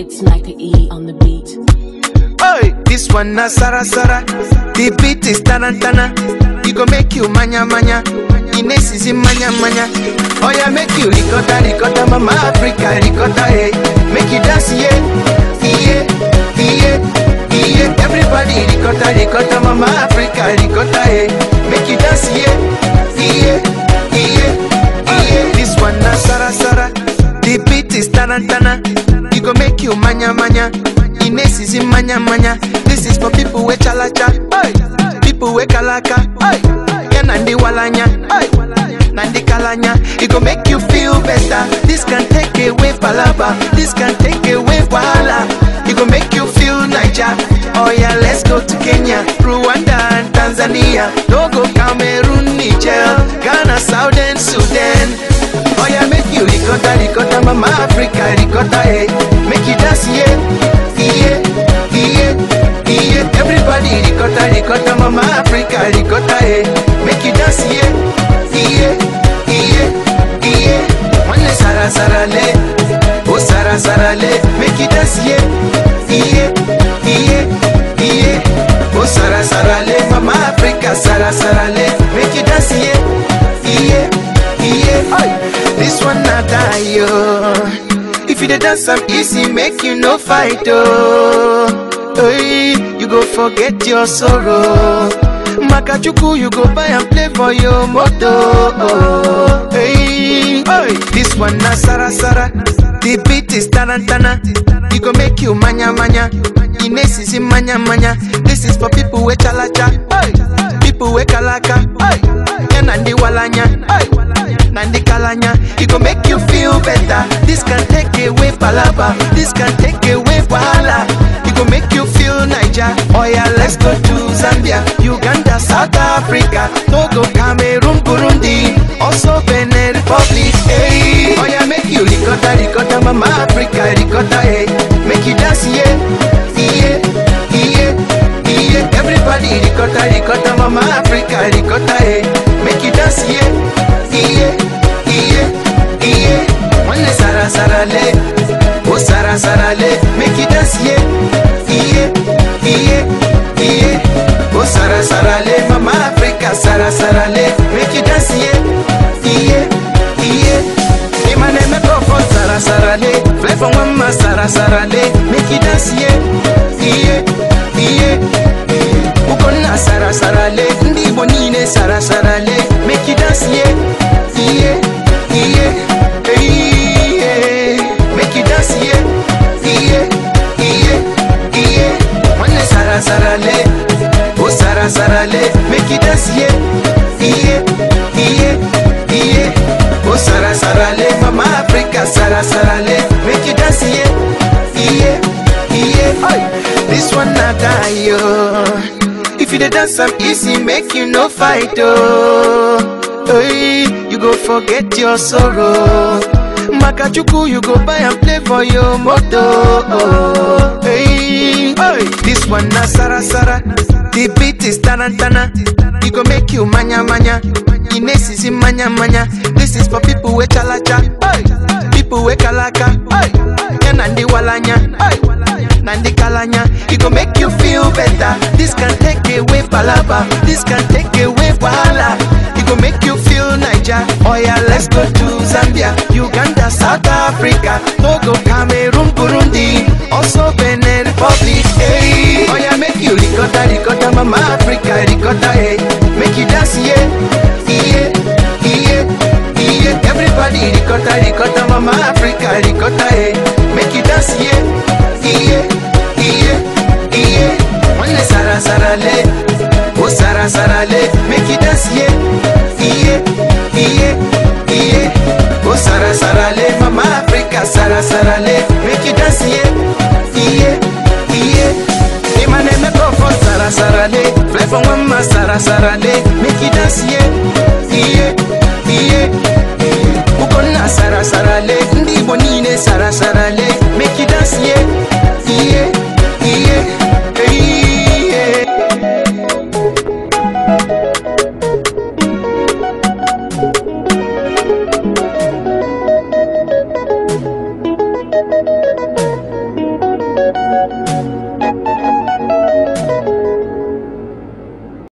It's Micah E on the beat. Oi, this one na Sara Sara. The beat is tarantana. It go make you manya manya. Ines is in manya manya. Oh yeah, make you ricotta ricotta, mama Africa ricotta, hey. Make you dance, yeah, yeah, yeah, yeah. Everybody ricotta ricotta, mama Africa ricotta, hey. Make you dance, yeah, yeah, yeah, yeah. This one na Sara Sara. The beat is tarantana. It go make you manya manya. Ines is in manya manya. This is for people with chalacha, oi. People with kalaka, oi. Yeah, nandi walanya, oi. Nandi kalanya. It go make you feel better. This can take away palaba. This can take away wahala. It go make you feel Niger. Oh yeah, let's go to Kenya, Rwanda and Tanzania. Togo, Cameroon, Niger, Ghana, Southern Sudan. Oh yeah, make you ricotta, ricotta, mama Africa, ricotta, hey. Make you dance, yeah, yeah, yeah, yeah. Everybody ricotta, ricotta, mama Africa, ricotta, hey. Make you dance, yeah, yeah, yeah, yeah. One sara sara le, oh sara sara le. Make you dance, yeah, yeah, yeah, yeah. Oh sara sara le, mama Africa, sara sara le. Make you dance, yeah, yeah, yeah. Oi. This one not die, yo. If you dey dance am easy, make you no fight, oh. Hey, you go forget your sorrow. Makachuku, you go buy and play for your moto. Oh, hey, hey. This one na Sara Sara. The beat is tarantana. It go make you manya manya. Ines is in manya manya. This is for people with chalacha. Hey, people with kalaka. Hey, yeah, nandi walanya. Hey. Nandi Kalanya, it go make you feel better. This can take away palaba, this can take away wahala. It go make you feel Niger. Oh yeah, let's go to Zambia, Uganda, South Africa, Togo, Cameroon, Burundi, also Benin Republic. Hey, oh yeah, make you ricotta, ricotta, mama Africa, ricotta, hey. Make you dance, yeah, yeah, yeah, yeah. Everybody ricotta, ricotta, mama Africa, ricotta, hey. Make you dance, yeah, yeah, yeah, yeah. One sara sara le, oh sara sara le. Make you dance, yeah, yeah, yeah, yeah. Oh sara sara le, mama Africa, sara sara le. Make you dance, yeah, yeah, yeah. Hey, my name is for sara sara le. Fly from one ma sara sara le. Make you dance, yeah, yeah, yeah. yeah. Ukonna sara sara le, ndi Igbo niile sara sara le. Make you dance, yeah, yeah, yeah, yeah. Make you dance, yeah, yeah, yeah, yeah. One sara sara le, oh sara sara le. Make you dance, yeah, yeah, yeah, yeah. Oh sara sara le, mama Africa sara sara le. Make you dance, yeah, yeah, yeah. Oi, this one not die, yo. If you dey dance am easy, make you no fight, oh. Hey, you go forget your sorrow. Makachuku, you go buy and play for your moto. Oh, hey, hey. This one na Sara Sara. The beat is tarantana. It go make you manya manya. Ines is in manya manya. This is for people with chalacha. Hey, people with kalaka. Hey, yeah, nandi walanya. Hey. Nandi Kalanya, it go make you feel better. This can take away palaba, this can take away wahala. It go make you feel Niger. Oh yeah, let's go to Zambia, Uganda, South Africa, Togo, Cameroon, Burundi, also Benin Republic. Hey, oh yeah, make you ricotta, ricotta, mama Africa, ricotta, hey, make you dance, yeah, yeah, yeah, yeah. Everybody ricotta, ricotta, mama Africa, ricotta, hey, make you dance, yeah, yeah, yeah, yeah. One sara sara le, oh sara sara le, make you dance, yeah, yeah, yeah, yeah. Oh sara sara le, mama Africa, sara sara le, make you dance, yeah, yeah, yeah. Hey, my name is for sara sara le, fly from one ma sara sara le, make you dance, yeah, yeah, yeah. Ukonna sara sara le, ndi Igbo niile sara sara le, make you dance, yeah, yeah, yeah, yeah.